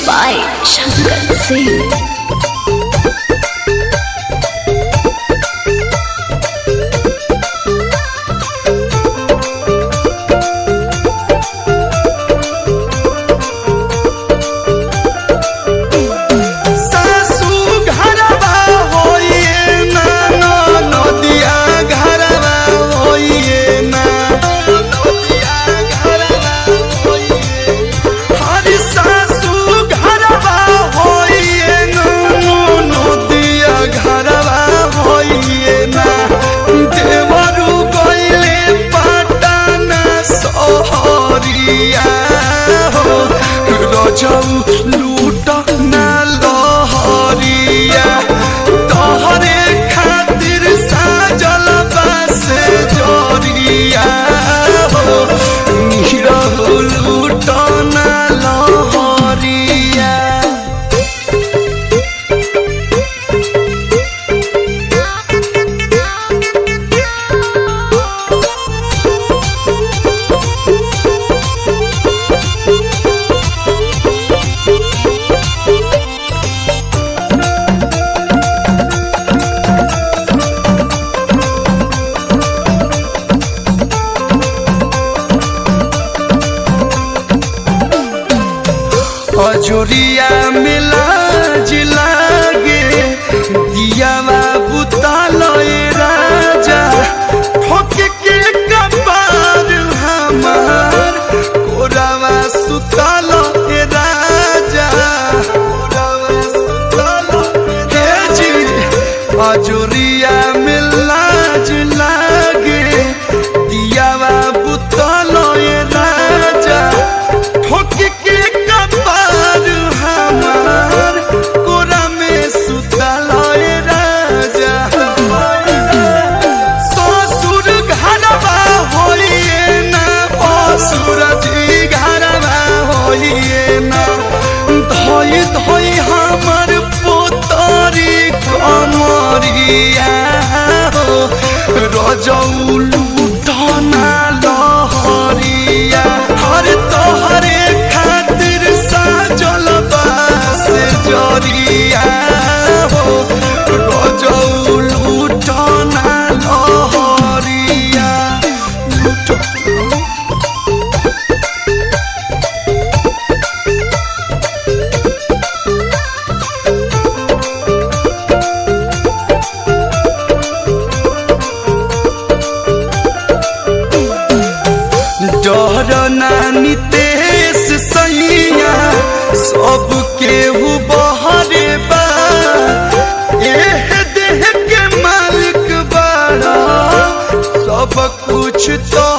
by Shankar Singh. सासू घरवा होइए ना ना नदिया घरवा होइए ना नदिया घरवा होइए हरि सासू घरवा होइए ना नदिया घरवा होइए ना देवरू गइले पटना सोहरिया हो रजौ लूट ना लहरिया तोहरे खातिर साजल बस जरिया हो निरहु लूट ना लहरिया अजोरिया मिला जिलागे दियावा बुतालय राजा ठोक के कपार हमार कोरावा सुताल राजा कोरावा सुताल हे जी अजोरिया मिला जिलागे दियावा बुतालय राजा ठोक के कपार हमार कोरा में सुतलय राजा ससुर घरवा होइए ना असुर जी घरवा होइए ना धोई धोई हमर पोतरी कमरिया हो रजौ लूटना लहरिया हर तोहरे खातिर साजल बास जरिया हो रजौ लूटना लहरिया लूट डर नानी तेस सैया सब केहू बहरे बा एह देह के मालिक बाड़ा सब कुछ तो